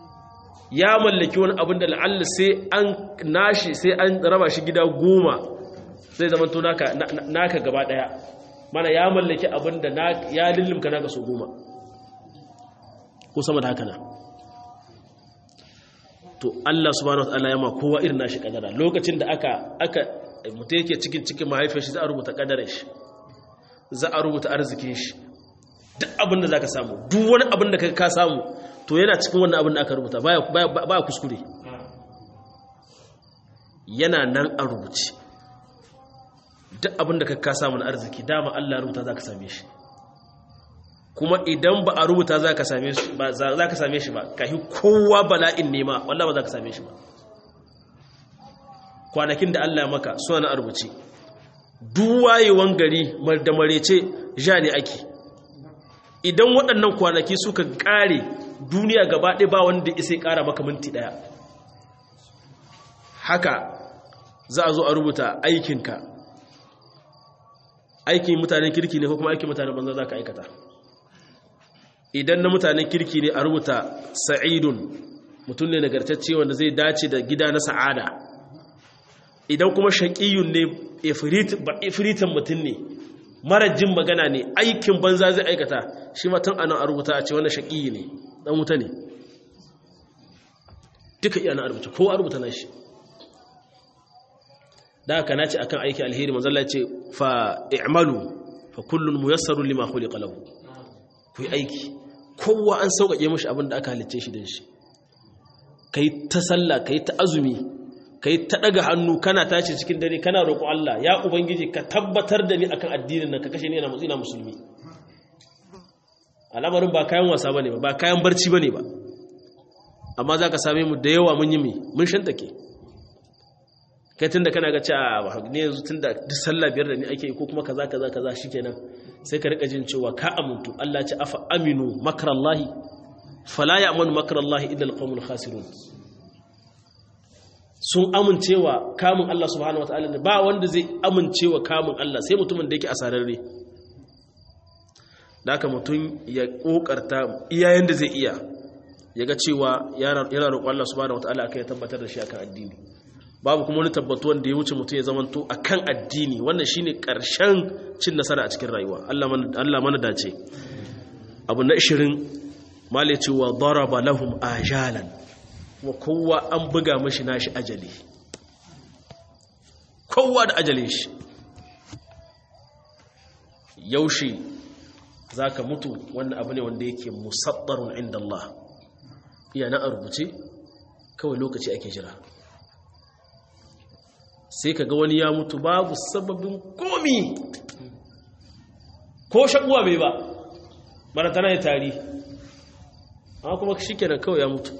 ya mallaki wani abin da la'alla sai an nashi sai an raba shi gida goma zai zama to naka naka gaba daya mana ya mallaki abin da ya lullumka naka so goma ko sama da haka na to Allah subhanahu wataala ya ma kowa irin nashi kadara lokacin da aka aka mutum yake cikin cikin mahaifiyar shi za a rubuta kadarar shi za a rubuta arzikin shi duk abin da zaka samu duk wani abin da ka samu to yana cikin wannan abin da aka rubuta baya baya kuskure yana nan a rubuce duk abin da ka samu na arziki dama Allah rubuta za ka same shi kuma idan ba a rubuta za ka same shi ba za ka same shi ba ka yi kowa bala'in nema wallah ba za ka same shi ba kwanakin da Allah maka suna na rubuce duwayewan gari da marece ja ne ake idan waɗannan kwanaki suka ƙare duniya gaba ɗaya ba wanda isai ƙara maka minti ɗaya haka za a zo a rubuta aikinka aikin mutanen kirki ne ko kuma aikin mutanen banza za ka aikata idan na mutanen kirki ne a rubuta sa'idun mutum ne nagartacce wanda zai dace da gida na sa'ada idan kuma shaƙiyun ne ifiritan mutum ne marajin magana ne aikin banza zai aikata shi matan anan a rubuta a ce wanda shaƙiyi ne ɗan wuta ne duka iya na rubuta ko a rubuta na shi da haka nace akan aiki alheri manzo Allah ya ce fa i'malu fa kullun muyassarun lima khuliqa lahu ku yi aiki kowa an sauƙaƙe mishi abin da aka halicce shi din shi kai ta sallah kai ta azumi kai ta daga hannu kana tashi cikin dare kana roƙo Allah ya ubangiji ka tabbatar da ni akan addinin nan ka kashe ni ina ina musulmi al'amarin ba kayan wasa bane ba ba kayan barci bane ba amma zaka same mu da yawa mun yi mi mun shantake kai tunda kana ga cewa ne yanzu tunda duk sallah biyar da ni ake ko kuma kaza kaza kaza shikenan sai ka rika jin cewa ka amuntu Allah ce afa aminu makrallahi fala ya'manu makrallahi illa alqawmul khasirun sun amincewa kamun Allah subhanahu wataala ne ba wanda zai amincewa kamun Allah sai mutumin da yake asararre da haka mutum ya kokarta iyayen da zai iya ya ga cewa yana roƙon Allah subhanahu wataala akai ya tabbatar da shi akan addini babu kuma wani tabbatuwan da ya wuce mutum ya zamanto a kan addini wannan shi ne ƙarshen cin nasara a cikin rayuwa Allah mana dace abu na ishirin male cewa daraba lahum ajalan kuma kowa an buga mashi nashi ajali kowa da ajalin shi yaushe za ka mutu wannan abu ne wanda yake musabbarun inda Allah iya na a rubuce kawai lokaci ake jira sai ka ga wani ya mutu babu sababin komi ko shakuwa bai ba maratana ya tari amma kuma shi kenan kawai ya mutu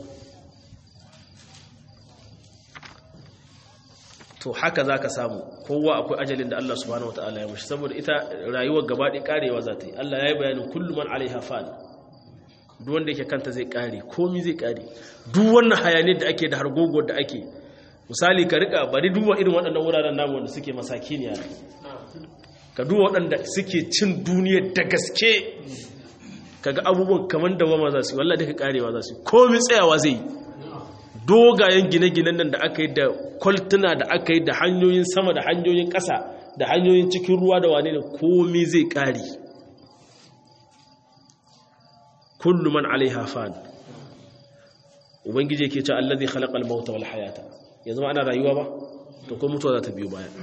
to haka za ka samu kowa akwai ajalin da Allah subhanahu wa ta'ala ya mashi saboda ita rayuwar gabaɗe karewa za ta yi Allah ya yi bayanin kullum man alaiha fa'al duk wanda yake kanta zai kare komi zai kare duk wannan hayaniyar da ake da hargogo da ake misali ka rika bari duba irin waɗannan wuraren namu wanda suke masaki ne ka duba waɗanda suke cin duniya da gaske kaga abubuwan kamar da wama za su yi wallah duka karewa za su yi komi tsayawa zai yi dogayen gine-ginen nan da aka yi da kwaltuna da aka yi da hanyoyin sama da hanyoyin ƙasa da hanyoyin cikin ruwa da wane ne komi zai ƙari kullu man alaiha fan ubangiji yake ce allazi khalaqal mauta wal hayata yanzu ma ana rayuwa ba to ko mutuwa za ta biyo baya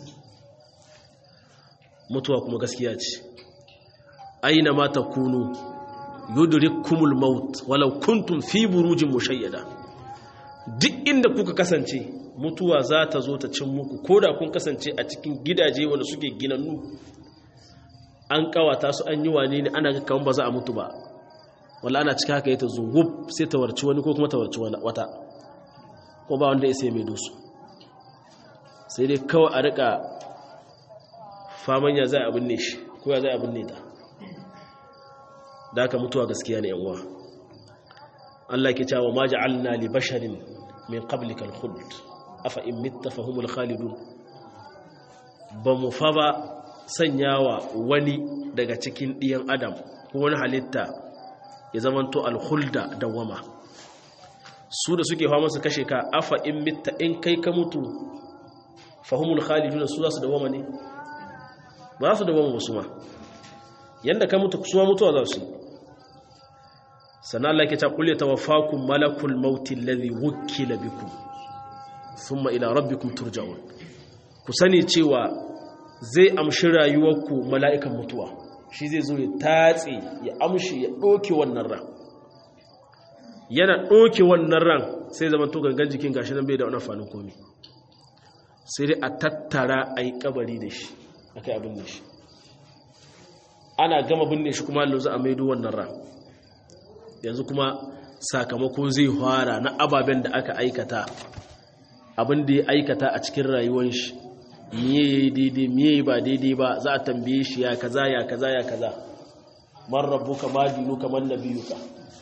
mutuwa kuma gaskiya ce aina ma takunu yudrikumul maut walau kuntum fi burujin mushayyada duk inda kuka kasance mutuwa za ta zo ta cin muku ko da kun kasance a cikin gidaje wanda suke ginannu an kawata su an yi wane ne ana kaman ba za a mutu ba wala ana cika haka ya ta zungub sai ta warci wani ko kuma ta warci wata ko ba wanda ya sai mai dusu sai dai kawai a rika faman ya zai abin ne shi ko ya zai abin ne ta da aka mutuwa gaskiya ne yan uwa Allah ke cewa ma ja'alna li basharin min qablika al-khuld afa in mitta fahumul khalidun ba mu fa ba sanyawa wani daga cikin diyan adam ko wani halitta ya zamanto al-khulda dawama su da suke fama su kashe ka afa in mitta in kai ka mutu fahimul khalidun su za su dawama ne ba su dawama wasu ma yanda ka mutu su ma mutuwa za su sannan Allah ke ta kulle tawaffakum malakul mauti alladhi wukkila bikum thumma ila rabbikum turja'un ku sani cewa zai amshi rayuwarku mala'ikan mutuwa shi zai zo ya tatse ya amshi ya doke wannan ran yana doke wannan ran sai zaman to gangan jikin gashi nan bai da wani amfanin komai sai dai a tattara a yi kabari da shi a kai abin da shi ana gama binne shi kuma allo za a maido wannan ran yanzu kuma sakamako zai fara na ababen da aka aikata abin da ya aikata a cikin rayuwar shi miye ya yi daidai miye ba daidai ba za a tambaye shi ya kaza ya kaza ya kaza man rabbuka ma dinuka man nabiyuka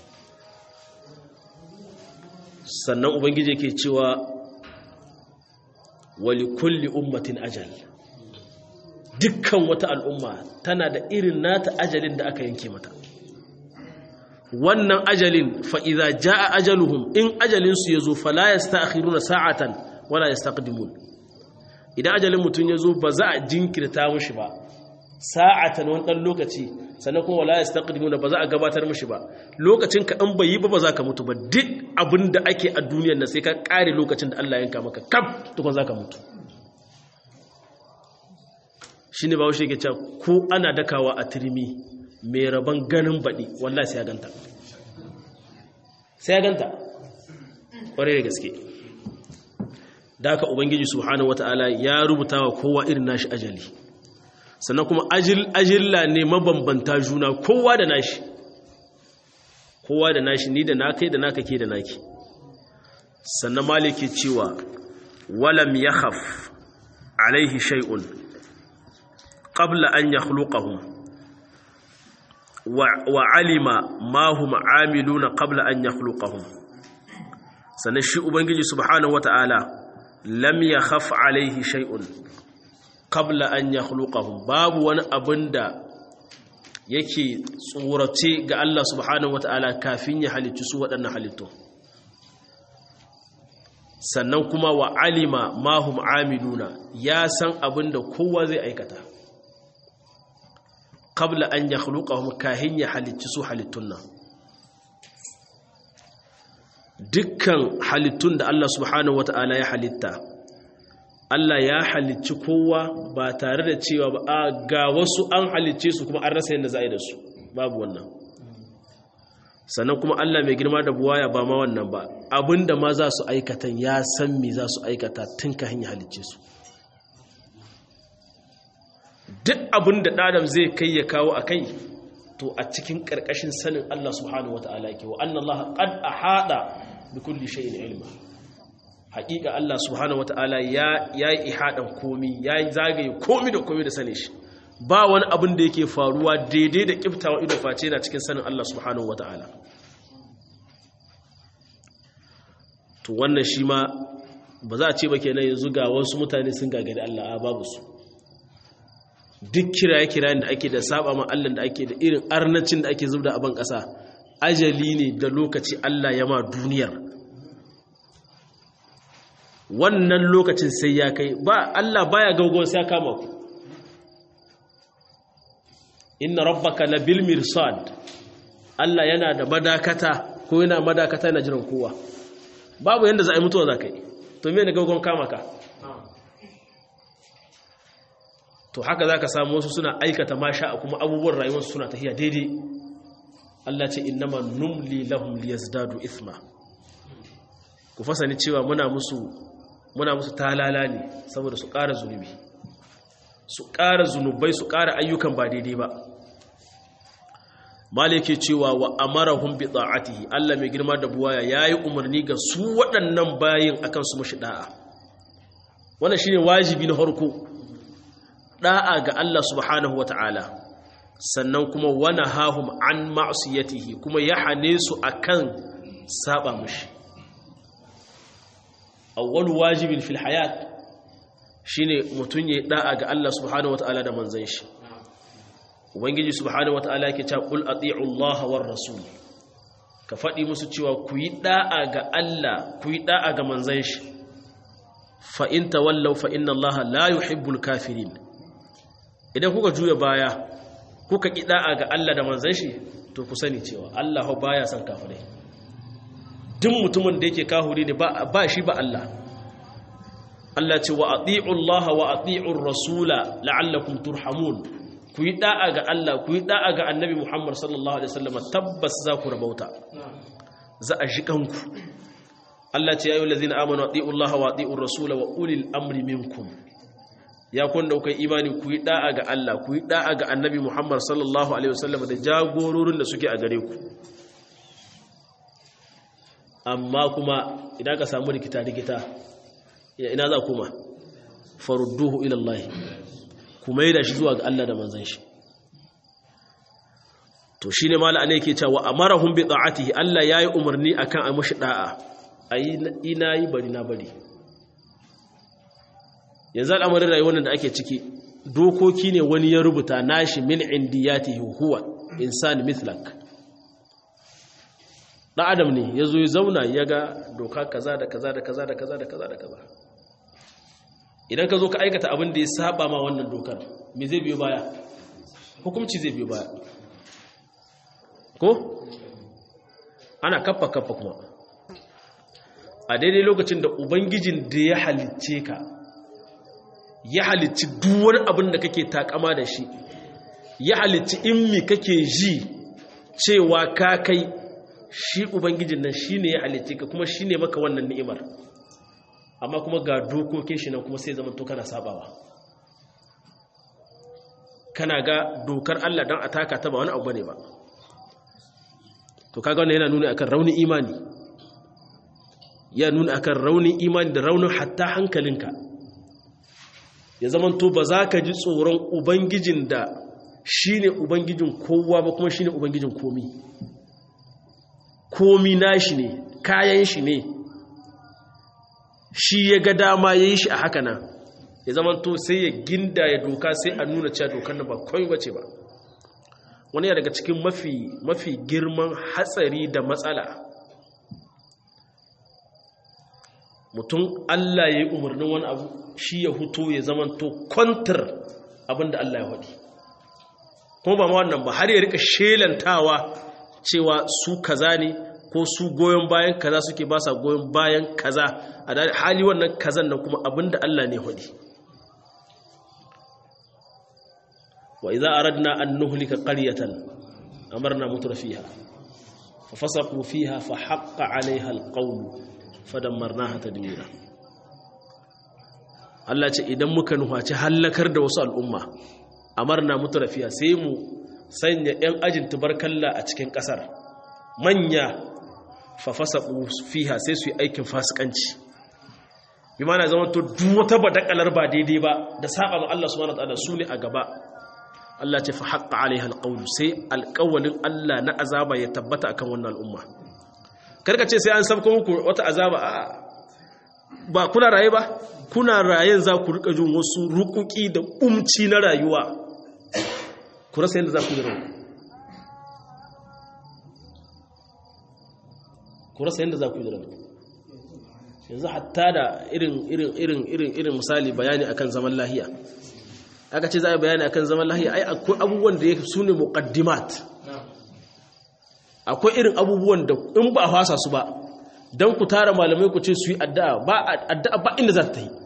sannan ubangiji ke cewa wali kulli ummatin ajal dukkan wata al'umma tana da irin nata ajalin da aka yanke mata wannan ajalin fa'iza ja a ajaluhum in ajalinsu ya zo fala ya sta'akhiruna sa'atan wala ya staqdimun idan ajalin mutum ya zo ba za a jinkirta mushi ba sa'atan wani ɗan lokaci sannan kuma wala ya staqdimuna ba za a gabatar mushi ba lokacin ka ɗan bai yi ba ba za ka mutu ba duk abin da ake a duniyar na sai ka ƙare lokacin da Allah yanka maka kaf tukun za ka mutu shi ne ba washe ke cewa ko ana dakawa a turmi mai rabon ganin baɗi wallahi sai ya ganta sai ya ganta ƙwarai da gaske da aka ubangiji subhanahu wata'ala ya rubuta wa kowa irin nashi ajali sannan kuma ajilla ne mabambanta juna kowa da nashi kowa da nashi ni da naka da naka ke da naki sannan maliki cewa walam yakhaf alaihi shay'un qabla an yakhluqahum wa alima ma hum amiluna qabla an yakhluqahum sannan shi ubangiji subhanahu wata'ala lam yakhaf alaihi shay'un qabla an yakhluqahum babu wani abinda yake tsorace ga Allah subhanahu wata'ala kafin ya halicci su waɗannan halittu sannan kuma wa alima ma hum amiluna ya san abinda kowa zai aikata qabla an yakhluqahum kahin ya halicci su halittun nan dukkan halittun da Allah subhanahu wata'ala ya halitta Allah ya halicci kowa ba tare da cewa ba a ga wasu an halicce su kuma an rasa yadda za a yi da su babu wannan sannan kuma Allah mai girma da buwaya ba ma wannan ba abinda ma za su aikata ya san me za su aikata tun ka hanyar halicce su duk abin da ɗadam zai kai ya kawo a kai to a cikin ƙarƙashin sanin Allah subhanahu wa ta'ala yake wa annan Allah qad ahada bi kulli shay'in ilma haƙiƙa Allah subhanahu wa ta'ala ya yi ihadan komi ya zagaye komi da komi da sane shi ba wani abin da yake faruwa daidai da kiftawa ido face na cikin sanin Allah subhanahu wa ta'ala to wannan shi ma ba za a ce ba kenan yanzu ga wasu mutane sun gagari Allah a babu su duk kiraye-kirayen da ake da saba ma Allah da ake da irin arnacin da ake zubda a ban ƙasa ajali ne da lokaci Allah ya ma duniyar wannan lokacin sai ya kai ba Allah baya gaugon sai ya kama ku inna rabbaka labil mirsad Allah yana da madakata ko yana madakata yana jiran kowa babu yanda za a yi mutuwa za ka yi to me ne gaugon kama ka to haka za ka samu wasu suna aikata masha a kuma abubuwan rayuwarsu suna tafiya daidai Allah ce innama numli lahum liyazdadu ithma ku fasani cewa muna musu muna musu talala ne saboda su ƙara zunubi su ƙara zunubai su ƙara ayyukan ba daidai ba malike cewa wa amarahum bi ta'atihi Allah mai girma da buwaya yayi umarni ga su waɗannan bayin akan su mushi da'a wannan shine wajibi na farko da'a ga Allah subhanahu wata'ala sannan kuma wana hahum an ma'siyatihi kuma ya hane su akan saba mushi awwal wajibin fil hayat shine mutun yayi da'a ga Allah subhanahu wata'ala da manzon shi ubangiji subhanahu wata'ala yake cewa qul ati'u Allah war rasul ka fadi musu cewa ku yi da'a ga Allah ku yi da'a ga manzon shi fa in tawallaw fa inna allaha la yuhibbul kafirin idan kuka juya baya kuka kida'a ga Allah da manzon shi to ku sani cewa Allah baya son kafirai duk mutumin da yake kahuri ne ba shi ba Allah Allah ce wa ati'u Allah wa ati'u rasula la'allakum turhamun ku yi da'a ga Allah ku yi da'a ga annabi Muhammad sallallahu alaihi wasallam tabbas za ku rabauta za a shikanku Allah ce ya yi lazina amanu ati'u Allah wa ati'u rasula wa ulil amri minkum ya kun da kai imani ku yi da'a ga Allah ku yi da'a ga annabi Muhammad sallallahu alaihi wasallam da jagororin da suke a gare ku amma kuma idan ka samu rikita rikita ina za kuma farudduhu ila Allah kuma yi da shi zuwa ga Allah da manzan shi to shi ne mala ne yake cewa amarahum bi ta'atihi Allah yayi umarni akan a mushi da'a ayi ina yi bari na bari yanzu al'amarin rayuwar da ake ciki dokoki ne wani ya rubuta nashi min indiyatihi huwa insan mithlak dan adam ne yazo ya zauna ya ga doka kaza da kaza da kaza da kaza da kaza da kaza idan ka zo ka aikata abin da ya saba ma wannan dokar me zai biyo baya hukumci zai biyo baya ko ana kaffa kaffa kuma a daidai lokacin da ubangijin da ya halicce ka ya halicci duwar abin da kake takama da shi ya halicci in mi kake ji cewa ka kai shi ubangijin nan shi ne ya halicce ka kuma shi ne maka wannan ni'imar amma kuma ga dokokin shi nan kuma sai zama to kana sabawa kana ga dokar Allah don a taka ta ba wani abu ne ba to kaga wannan yana nuna akan raunin imani ya nuna akan raunin imani da raunin hatta hankalinka ya zama to ba za ka ji tsoron ubangijin da shi ne ubangijin kowa ba kuma shi ne ubangijin komi komi nashi ne kayan shi ne shi ya ga dama ya yi shi a haka nan ya zama to sai ya ginda ya doka sai a nuna cewa dokar da ba kawai bace ba wani ya daga cikin mafi mafi girman hatsari da matsala mutum Allah ya yi umarnin wani abu shi ya huto ya zama to kwantar abinda Allah ya haɗi kuma ba ma wannan ba har ya rika shelantawa cewa su kaza ne ko su goyon bayan kaza suke ba sa goyon bayan kaza a hali wannan kazan nan kuma abinda Allah ne hudi wa idza aradna an nuhlika qaryatan amarna mutrafiha fa fasaqu fiha fa haqqa 'alayha alqawl fadammarnaha tadmira Allah ce idan muka nuhaci halakar da wasu al'umma amarna mutrafiha sai mu sanya 'yan ajin tubarkalla a cikin ƙasar manya fafasa fiha sai su yi aikin fasikanci bi mana zama to wata badakalar ba daidai ba da saba ma Allah subhanahu wataala su ne a gaba Allah ce fa haqqa alaiha alqawlu sai alqawlin Allah na azaba ya tabbata akan wannan al'umma karka ce sai an sabko muku wata azaba a ba kuna raye ba kuna rayen za ku rika jin wasu rukuki da umci na rayuwa ku rasa yadda za ku yi rawa ku rasa yadda za ku yi rawa yanzu hatta da irin irin irin irin irin misali bayani akan zaman lahiya aka ce za a bayani akan zaman lahiya ai akwai abubuwan da su ne muqaddimat akwai irin abubuwan da in ba a fasa su ba don ku tara malamai ku ce su yi addu'a ba addu'a ba inda za ta yi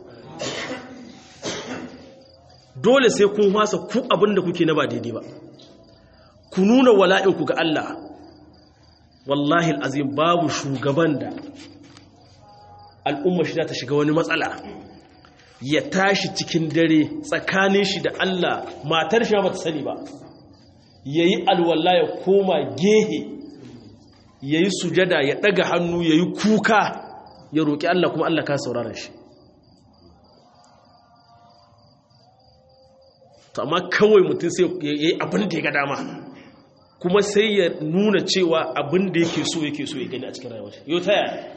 dole sai kun fasa ku abin da kuke na ba daidai ba ku nuna wala'inku ga Allah wallahi al'azim babu shugaban da al'umma shi ta shiga wani matsala ya tashi cikin dare tsakanin shi da Allah matar shi ba ta sani ba ya yi alwala ya koma gehe ya yi sujada ya ɗaga hannu ya yi kuka ya roƙi Allah kuma Allah ka saurara shi to amma kawai mutum sai ya yi abin da ya ga dama kuma sai ya nuna cewa abin da yake so yake so ya gani a cikin rayuwar yau ta yaya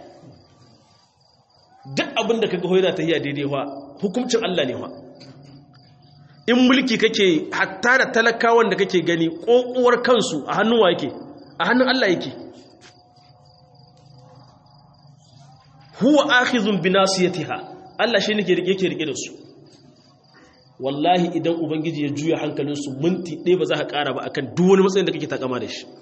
duk abin da kaga hoyana ta yi a daidai wa hukuncin Allah ne wa in mulki kake hatta da talakawan da kake gani ƙoƙuwar kansu a hannun wa yake a hannun Allah yake huwa akhizun bi nasiyatiha Allah shi ne yake rike da su wallahi idan ubangiji ya juya hankalinsu minti ɗaya ba za ka ƙara ba akan duk wani matsayin da kake takama da shi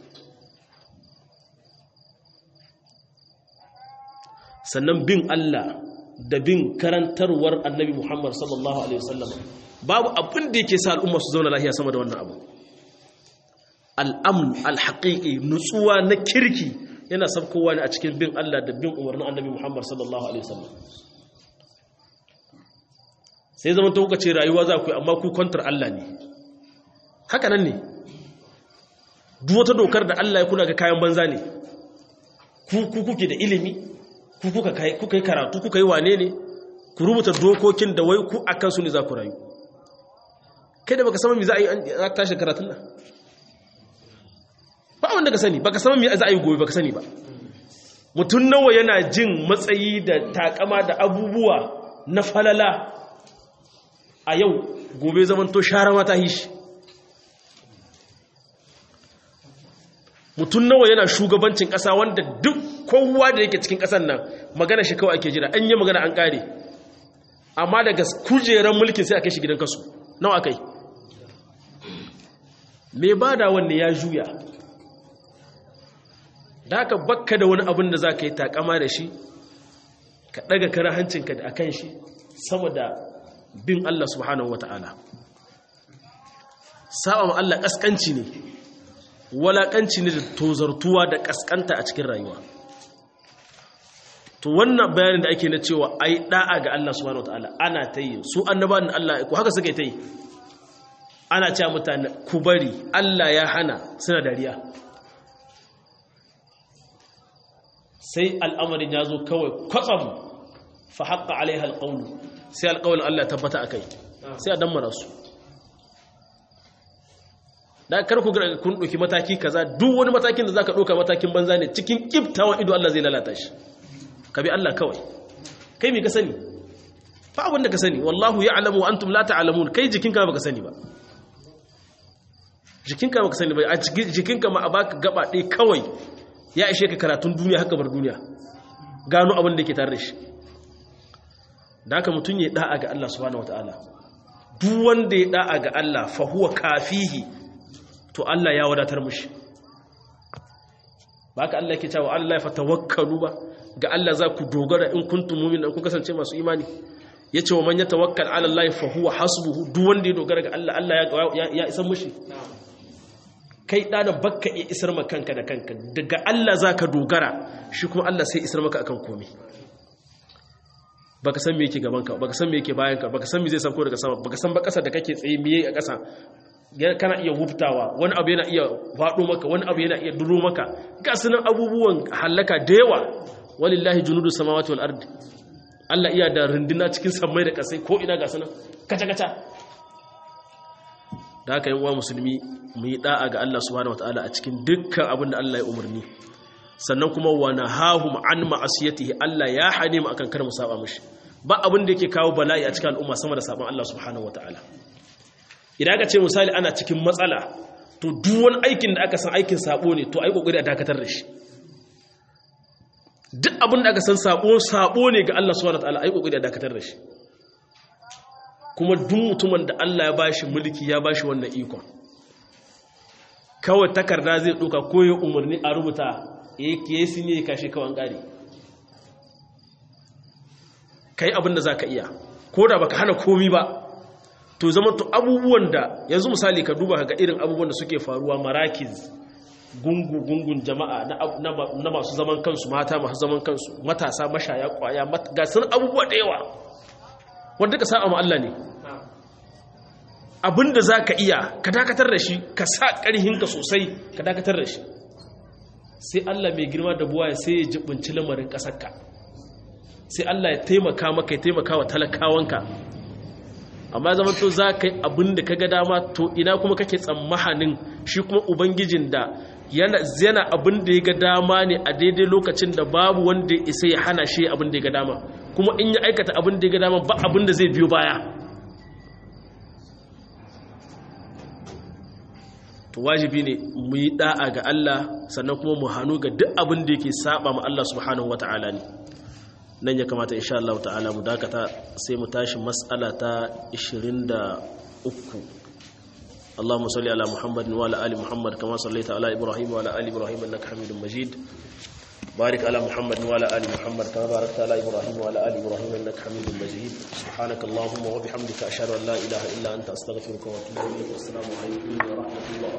sannan bin Allah da bin karantarwar annabi Muhammad sallallahu alaihi wasallam babu abin da yake sa al'umma su zauna lafiya sama da wannan abu al'amn al-haqiqi nutsuwa na kirki yana sabkowa ne a cikin bin Allah da bin umarnin annabi Muhammad sallallahu alaihi wasallam sai zaman ta kuka ce rayuwa za ku yi amma ku kwantar Allah ne haka nan ne duk wata dokar da Allah ya kuna ga kayan banza ne ku kuke da ilimi ku kuka yi karatu kuka yi wane ne ku rubuta dokokin da wai ku a kansu ne za ku rayu kai da baka sama mi za a yi an tashi karatun nan ba wanda ka sani baka sama mi za a yi gobe baka sani ba mutum nawa yana jin matsayi da takama da abubuwa na falala a yau gobe zamanto shara mata hishi mutum nawa yana shugabancin ƙasa wanda duk kowa da yake cikin ƙasar nan magana shi kawai ake jira an yi magana an ƙare amma daga kujeran mulkin sai a kai shi gidan kasu nawa kai mai ba da wanne ya juya da haka bakka da wani abin da za ka yi takama da shi ka ɗaga kara hancinka a kan shi sama da bin Allah subhanahu wata'ala saba ma Allah ƙasƙanci ne walaƙanci ne da tozartuwa da ƙasƙanta a cikin rayuwa to wannan bayanin da ake na cewa ai da'a ga Allah subhanahu wataala ana ta yi su annabawan Allah ko haka suka ta yi ana cewa mutane ku bari Allah ya hana suna dariya sai al'amarin ya zo kawai kwatsam fa haqqa alaiha alqawlu sai alqawlin Allah tabbata akai sai a dammara su da kar ku kun ɗauki mataki kaza duk wani matakin da zaka ɗauka matakin banza ne cikin kiftawan ido Allah zai lalata shi ka bi Allah kawai kai me ka sani fa abin da ka sani wallahu ya'lamu wa antum la ta'lamun kai jikinka baka sani ba jikinka baka sani ba a jikinka ma a baka gaba ɗaya kawai ya ishe ka karatun duniya haka bar duniya gano abin da yake tare da shi da haka mutum ya da'a ga Allah subhanahu wataala duk wanda ya da'a ga Allah fa huwa kafihi to Allah ya wadatar mushi ba ka Allah ke cewa Allah ya fatawakkalu ba ga Allah za ku dogara in kuntum mu'min kun kasance masu imani yace wa man yatawakkal ala Allah fa huwa hasbuhu duk wanda ya dogara ga Allah Allah ya ya isar mushi kai dana bakka ya isar maka kanka da kanka daga Allah zaka dogara shi kuma Allah sai isar maka akan komai baka san me yake gaban ka baka san me yake bayan ka baka san me zai sauko daga sama baka san ba kasa da kake tsaye miye a kasa kana iya wuftawa wani abu yana iya faɗo maka wani abu yana iya duro maka ga sunan abubuwan halaka da yawa walillahi junudu samawati wal ardi Allah iya da runduna cikin sammai da kasai ko ina ga sunan kaca kaca da haka yin uwa musulmi mu yi da'a ga Allah subhanahu wataala a cikin dukkan abin da Allah ya umarni sannan kuma wa nahahum an ma'asiyatihi Allah ya hane mu akan kar mu saba mishi ba abin da yake kawo bala'i a cikin al'umma sama da saban Allah subhanahu wataala idan aka ce misali ana cikin matsala to duk wani aikin da aka san aikin sabo ne to ai kokari a dakatar da shi duk abin da aka san sabo sabo ne ga Allah subhanahu wataala ai kokari a dakatar da shi kuma duk mutumin da Allah ya bashi mulki ya bashi wannan ikon kawai takarda zai duka ko ya umarni a rubuta yake yasin ne kashe kawan gari kai abin da zaka iya ko da baka hana komi ba to zama to abubuwan da yanzu misali ka duba ga irin abubuwan da suke faruwa marakiz gungu-gungun jama'a na masu zaman kansu mata masu zaman kansu matasa mashaya kwaya ga sun abubuwa da yawa wanda ka sa'a Allah ne abinda za ka iya ka dakatar da shi ka sa ƙarhinka sosai ka dakatar da shi sai Allah mai girma da buwa sai ya jibinci lamarin ƙasarka sai Allah ya taimaka maka ya taimaka wa talakawanka amma zama to za ka yi abin da ka ga dama to ina kuma kake tsammahanin shi kuma ubangijin da yana abin da ya ga dama ne a daidai lokacin da babu wanda ya isa ya hana shi abin da ya ga dama kuma in ya aikata abin da ya ga dama ba abin da zai biyo baya to wajibi ne mu yi da'a ga Allah sannan kuma mu hannu ga duk abin da yake saba ma Allah subhanahu wata'ala ne nan ya kamata insha Allah ta'ala mu dakata sai mu tashi mas'ala ta 23 اللهم صل على محمد وعلى ال محمد كما صليت على ابراهيم وعلى ال ابراهيم انك حميد مجيد بارك على محمد وعلى ال محمد كما باركت على ابراهيم وعلى ال ابراهيم انك حميد مجيد سبحانك اللهم وبحمدك اشهد ان لا اله الا انت استغفرك واتوب اليك والسلام عليكم ورحمه الله